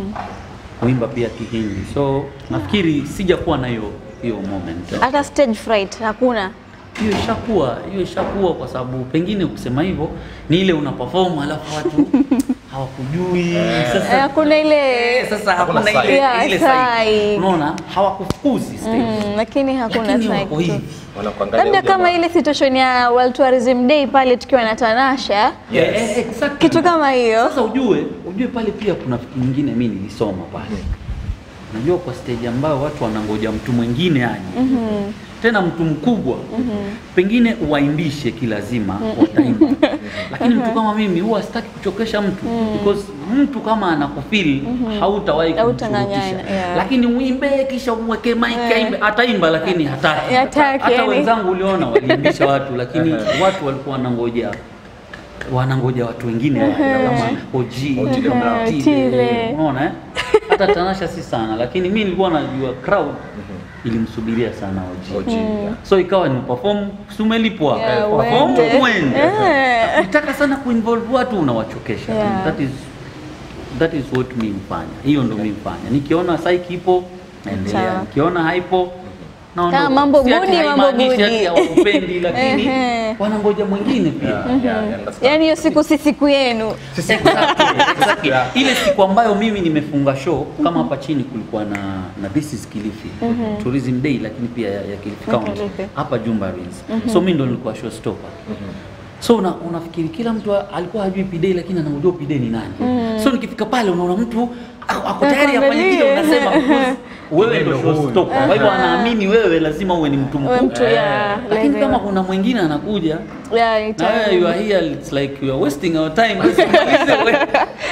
kuimba pia Kihindi. So nafikiri sijakuwa na hiyo hiyo moment. Hata stage fright hakuna. Hiyo ishakuwa hiyo ishakuwa kwa sababu pengine ukisema hivyo ni ile una perform alafu watu hawakujui. Eh, Sasa Hakuna ile eh, sasa Hakuna hakuna ile side. Yeah, ile side. side. Unaona hawakufukuzi stage. mm, lakini hakuna Lakini side wako tu. hivi. Wanakuangalia Labda huyu jamaa. kama ile situation ya World Tourism Day pale tukiwa na Tanasha, Yes. Eh, eh, exactly. kitu kama hiyo. Sasa ujue, ujue pale pia kuna kitu nyingine mimi nilisoma pale. Unajua kwa stage ambayo watu wanangoja mtu mwingine aje. Tena mtu mkubwa. Pengine uwaimbishe kilazima wataimba. Lakini mtu kama mimi huwa sitaki kuchokesha mtu because mtu kama anakufeel hautawahi Hautang'ang'ana, kumshurutisha. yeah. Lakini uimbe kisha umweke mic aimbe, ataimba lakini hataki. Hataki, Hata yani. wenzangu uliona waliimbisha watu lakini watu walikuwa wanangoja wanangoja watu wengine waje, kama OG, Otile Brown. Otile. unaona eh? Hata Tanasha si sana, lakini mi nilikuwa najua crowd ilimsubiria sana OG. OG, yeah. So ikawa ni perform, si umelipwa Yeah, perform uende. uende. Eh. Ukitaka sana kuinvolve watu unawachokesha. Yeah. That is that is what mi mfanya, hiyo ndo mi mfanya. Nikiona psyche ipo naendelea, Sawa. nikiona haipo naondoka. Kama mambo Si ati budi, mambo haimaanishi budi. ati hawakupendi, lakini Ehe. wanangoja mwingine pia. Yeah, yeah, yeah, understand. Yaani hiyo siku si siku yenu. Exactly, exactly. Yeah. Ile siku ambayo mimi nimefunga show kama hapa chini kulikuwa na na This is Kilifi Tourism Day, lakini pia ya, ya Kilifi County Kilifi. hapa Jumba Ruins. So mimi ndo nilikuwa showstopper. So una, unafikiri kila mtu alikuwa hajui P-Day lakini anamjua P-Day ni nani. So nikifika pale unaona mtu ako ako tayari afanye kile unasema because wewe ndo showstopper. Kwa hivyo anaamini wewe lazima uwe ni mtu Wewe mkuu. mtu ya Lakini lazima. kama kuna mwingine anakuja Yeah, na ita- wewe you are here it's like you are wasting our time. Usimalize wewe.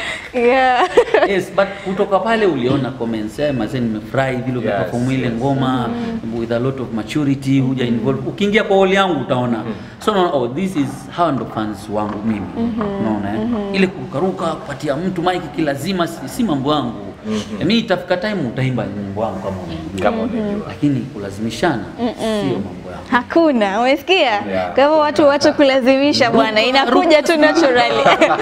Yeah. yes but kutoka pale uliona comments eh, mazee nimefurahi vile Yes, umeperform ile yes. ngoma with a lot of maturity huja involve ukiingia kwa hall yangu utaona so unaona oh this is hawa ndo fans wangu mimi unaona eh? ile kurukaruka kupatia mtu mic kilazima si, si mambo yangu mm mimi itafika time utaimba nyimbo yangu kama unajua Kama unajua. lakini kulazimishana sio mambo yangu Hakuna, umesikia? Yeah. Kwa hivyo watu wache kulazimisha bwana, inakuja tu naturally.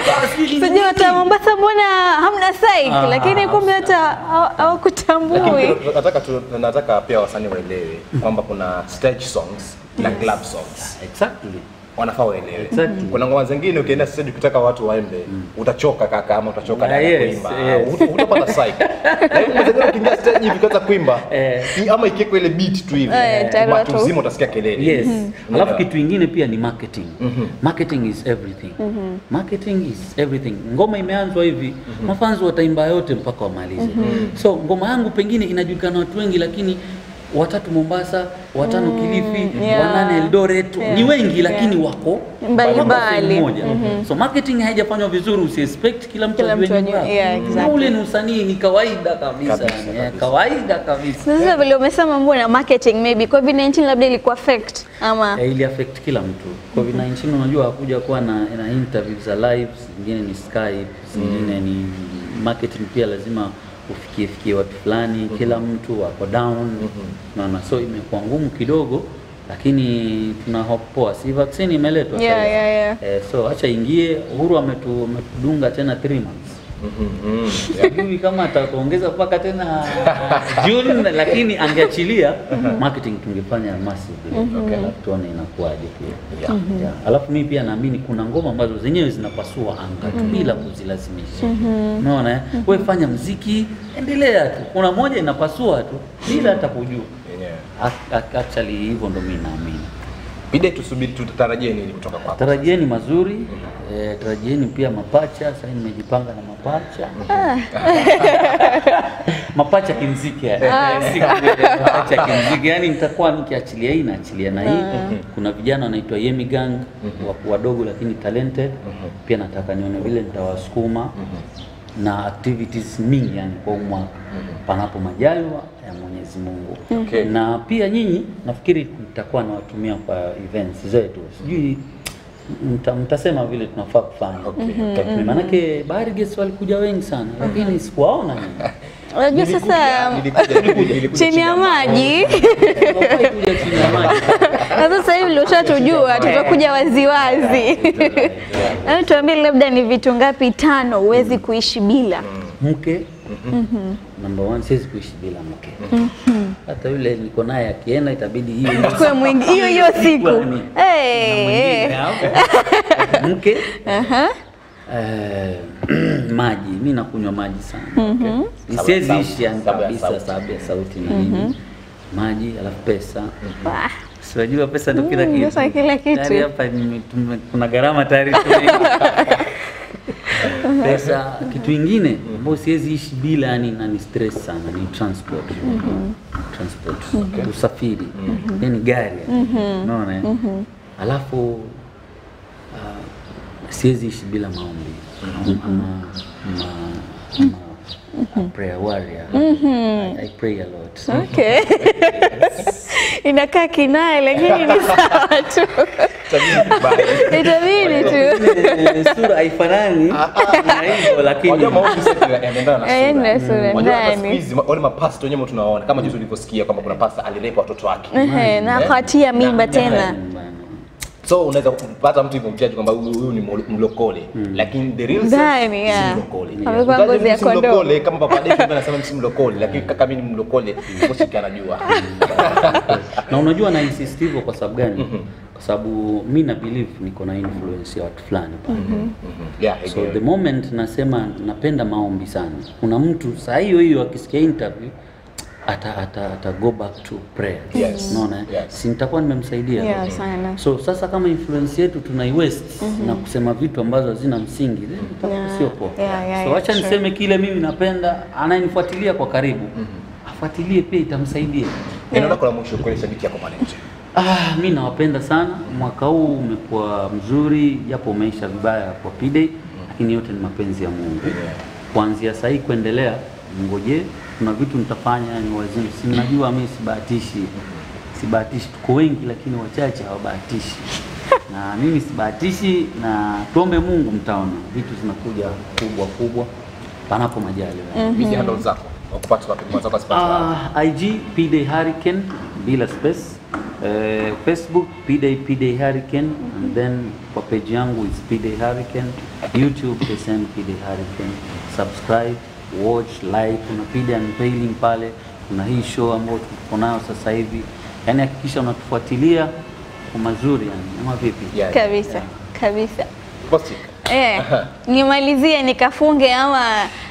Sijui hata Mombasa mbona hamna psych, Ah. lakini kumbe hata hawa- hawakutambui. Lakini nataka tu, nataka pia wasanii waelewe kwamba kuna stage songs na club songs exactly wanafaa waelewe. Exactly. Kuna ngoma zingine ukienda stage ukitaka watu waimbe utachoka kaka, ama utachoka Yeah, dada yes, kuimba, yes. Ut- utapata psych. Lakini kuna zingine ukiingia stage hivi ukianza kuimba Eh. i- ama ikiwekwa ile beat tu hivi Eh, tayari watu watu- mzima utasikia kelele. Yes. Unaelewa? Alafu kitu ingine pia ni marketing. Marketing is everything. Marketing is everything. Ngoma imeanzwa hivi, mafanzi wataimba yote mpaka wamalize. So ngoma yangu pengine inajulikana na watu wengi lakini watatu Mombasa, watano Kilifi, yeah. wanane Eldoret, ni wengi lakini wako Mbalimbali. wako sehemu moja. So marketing haijafanywa vizuri, usiexpect kila mtu Kila ajue mtu nyimbo ajue, yako. yeah, Na exactly. ule ni usanii ni kawaida kabisa, Kabisa, yani, eh, kabisa. kawaida kabisa. Sasa vile umesema mambo na marketing maybe COVID-19 labda ilikuwa affect ama Eh, ili affect kila mtu. COVID-19 unajua hakuja kuwa na, na interview za live, zingine ni Skype, zingine ni marketing pia lazima ufikie fikie watu fulani, kila mtu wako down. Naona so imekuwa ngumu kidogo lakini tuna hope poa. Si vaccine imeletwa Yeah, sasa. yeah, yeah. Eh, so acha ingie. Uhuru ametu, ametudunga tena 3 months. Sijui kama ataongeza mpaka tena June, lakini angeachilia marketing tungefanya massive, okay. Alafu tuone inakuwaje pia Yeah. yeah. Alafu mimi pia naamini kuna ngoma ambazo zenyewe zinapasua anga tu bila kuzilazimisha. Unaona, eh? wewe fanya mziki, endelea tu. Kuna moja inapasua tu bila hata kujua. Yenyewe. Ac- ac- Actually hivyo ndo mimi naamini. Bide tusubiri tutarajie nini kutoka kwako? Tarajieni mazuri eh, tarajieni pia mapacha. Sasa nimejipanga na mapacha mapacha kimziki yani. Siku moja mapacha kimziki yani, nitakuwa nikiachilia hii naachilia na hii. Kuna vijana wanaitwa Yemi Gang wa- wadogo lakini talented, pia nataka nione vile nitawasukuma na activities mingi yani kwa huu mwaka panapo majaliwa ya Mwenyezi Mungu. Okay. Na pia nyinyi nafikiri nitakuwa nawatumia kwa events zetu, sijui mta, mtasema vile tunafaa kufanya. Okay, Mm, Maanake Bahari Guest walikuja wengi sana, lakini sikuwaona nyinyi. unajua sasa Nilikuja- nilikuja chini ya maji Hawafai kuja chini ya maji. na sasa hivi ndio ushatujua, tutakuja waziwazi. Hebu tuambie labda ni vitu ngapi tano huwezi kuishi bila? Mke number one, siwezi kuishi bila mke. Hata yule niko naye akienda itabidi hiyo Kwa mwingi hiyo hiyo siku. Kwani? Eh, mwingine eh. hapo. mke Aha. eh, maji mi nakunywa maji sana siwezi Sababu- ishi yani sababu ya kabisa sauti. sababu ya sauti na nini maji alafu pesa Wah. siwajua pesa ndo kila Mm, kitu pesa kila kitu. Tayari hapa nime- tume- kuna gharama tayari pesa kitu ingine ambayo siwezi ishi bila yani na ni stress sana ni transport transport usafiri yani gari unaona eh? alafu uh, siwezi ishi bila maombi ama, ama, ama a prayer warrior I, I pray a lot Okay. Inakaa kinai lakini ni sawa tu. Itabidi tu. Eh, sura haifanani na hivyo lakini Wajua maombi sasa yanaendana na Eh, sura. na sura Wajua hata siku ndani. hizi ma- wale mapasta wenyewe tunawaona kama juzi ulivyosikia kwamba kuna pasta alilepa watoto wake. Ehe, na akatia mimba tena. So unaweza kupata mtu hivyo mchaji kwamba huyu huyu ni mlo- mlokole lakini the real Ndani, sense yeah. si mlokole. Amevaa Mtaji ngozi ya si kondoo. mlokole, kama papa Deki ambaye anasema si mlokole lakini kaka mimi ni mlokole Moshiki anajua. na unajua na insist hivyo kwa sababu gani? Kwa sababu mi na believe niko na influence ya watu fulani pale. Yeah, I So get the it. moment nasema napenda maombi sana, kuna mtu saa hiyo hiyo akisikia interview ata, ata, ata go back to prayer. Yes. Unaona? eh? Yes. Si nitakuwa nimemsaidia. Yeah, sana. So sasa kama influence yetu tunaiwaste na kusema vitu ambazo hazina msingi, then itakuwa Yeah. sio poa. Yeah, yeah, so yeah, acha sure. niseme kile mimi napenda, anayenifuatilia kwa karibu afuatilie pia, itamsaidia. Neno lako la mwisho kwa shabiki yako pale nje. Ah, mi nawapenda sana. Mwaka huu umekuwa mzuri, japo umeisha vibaya kwa P-Day, lakini yote ni mapenzi ya Mungu. Kuanzia sahii kuendelea, ngoje, kuna vitu nitafanya ni wazimu. Si mnajua mi sibahatishi, sibahatishi. Tuko wengi, lakini wachache hawabahatishi na mimi sibahatishi, na tuombe Mungu, mtaona vitu zinakuja kubwa kubwa, panapo majaliwa. Media handles zako. Wakupata wapi mwanzo kwa sababu. Uh, IG Pday Hurricane bila space. Uh, Facebook Pday Pday Hurricane and then kwa page yangu is Pday Hurricane. YouTube the same Pday Hurricane. Subscribe, watch, like. Kuna Pday Unveiling pale. Kuna hii show ambayo tuko nayo sasa hivi. Yaani hakikisha unatufuatilia kwa mazuri yani. Ama vipi? Yeah. Kabisa. Kabisa. Bosti. Eh, nimalizie nikafunge ama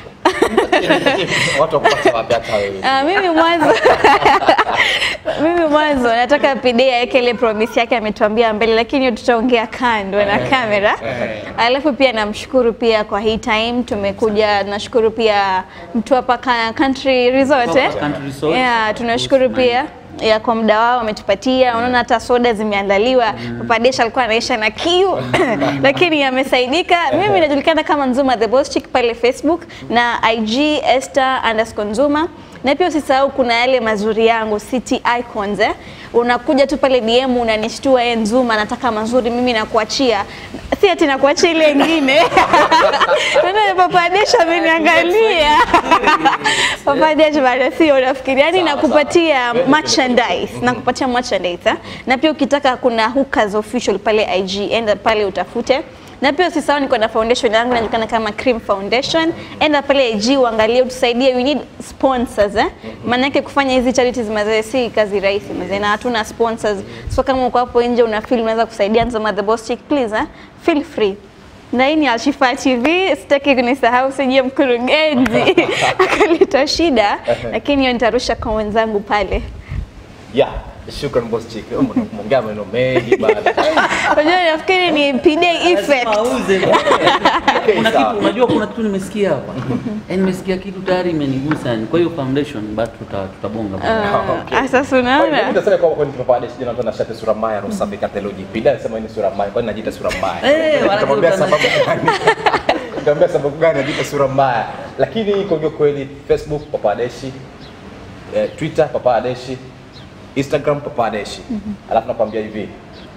Watu wakupata wapi hata wewe. Ah, mimi mwanzo mimi mwanzo nataka PD aweke ile promise yake ametuambia mbele, lakini hiyo tutaongea kando na kamera. Alafu pia namshukuru pia kwa hii time tumekuja, nashukuru pia mtu hapa ka- Country Resort eh? Country Resort. Yeah, tunashukuru pia ya kwa muda wao wametupatia. Unaona hata soda zimeandaliwa. Papa Desha alikuwa anaisha na kiu lakini amesaidika. Mimi najulikana kama Nzuma the Boss Chick pale Facebook na IG Esther underscore Nzuma na pia usisahau kuna yale mazuri yangu City Icons eh. Unakuja tu pale DM unanishtua, eh, Nzuma nataka mazuri, mimi nakuachia, si ati nakuachia ile ingine Unaona Papa Desha ameniangalia Papa Desha bado sio nafikiri, yani nakupatia merchandise, nakupatia merchandise eh. Na pia ukitaka kuna hookers official pale IG, enda pale utafute na pia usisahau niko na foundation yangu inajulikana kama Cream Foundation. Enda pale IG uangalie, utusaidie, we need sponsors eh. Maana yake kufanya hizi charities mazee si kazi rahisi mazee, na hatuna sponsors. So kama uko hapo nje una feel unaweza kusaidia Nzoma the Boss Chick, please eh, feel free. Na hii ni Alshifa TV, sitaki kunisahau, sijie mkurugenzi akaleta shida, lakini hiyo nitarusha kwa wenzangu pale. Yeah, shukran boss chick. Umeongea maneno mengi bana. Unajua nafikiri ni PD effect. Lazima auze. Kuna sawa. kitu unajua, kuna kitu nimesikia hapa, yaani nimesikia kitu tayari imenigusa, yani. Kwa hiyo foundation but tuta- tutabonga Ah, Sasa unaona? Utasema kwamba kwani Papa Desha jana tuna shati sura mbaya roho safi kataloji. Pida anasema ni sura mbaya. Kwani najiita sura mbaya? Eh, wala Nitamwambia kitu sababu gani? Nitamwambia sababu gani najiita sura mbaya. Lakini kwa kweli Facebook Papa Deshi, eh, Twitter Papa Deshi, Instagram Papa Deshi. Alafu nakwambia hivi.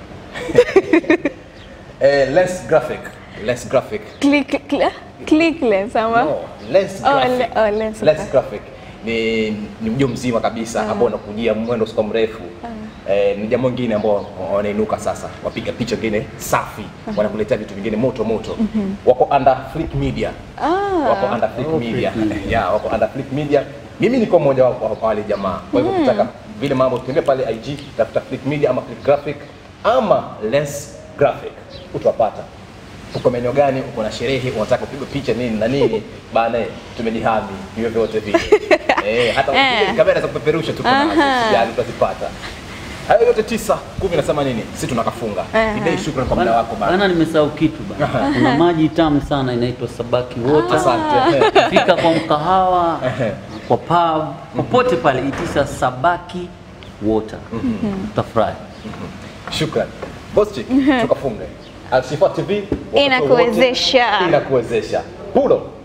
eh, less graphic, less graphic. Click, click, click lens ama? No, less Oh, graphic. le- oh, less less graphic. graphic. Ni, ni mjo mzima kabisa ambao unakujia mwendo sio mrefu. Eh, ni jambo lingine ambao wanainuka sasa, wapiga picha ngine safi, wanakuletea vitu vingine moto moto. Wako under Flick Media. Wako under Flick Oh, Media. Flick Media. yeah, wako under Flick Media. Mimi niko mmoja wapo wa wale jamaa. Kwa hivyo ukitaka vile mambo tembea pale IG, tafuta Flick Media ama Flick Graphic ama Lens Graphic utawapata uko maeneo gani, uko na sherehe, unataka kupigwa picha nini na nini, bana, tumejihami hivyo vyote vile eh, hata Eh. ukipiga kamera za kupeperusha tuko nazo, Aha. usijali, utazipata. Hayo yote tisa kumi, nasema nini, sisi tunakafunga. Aha. Idai, shukrani kwa muda wako bana. Bana, nimesahau kitu bana. Kuna maji tamu sana inaitwa Sabaki Water. Asante. Fika kwa mkahawa, kwa pub, popote pale itisha Sabaki Water. Utafurahi. Shukran boss chick, tukafunge. Alshifa TV wakati wowote Inakuwezesha. inakuwezesha. Hulo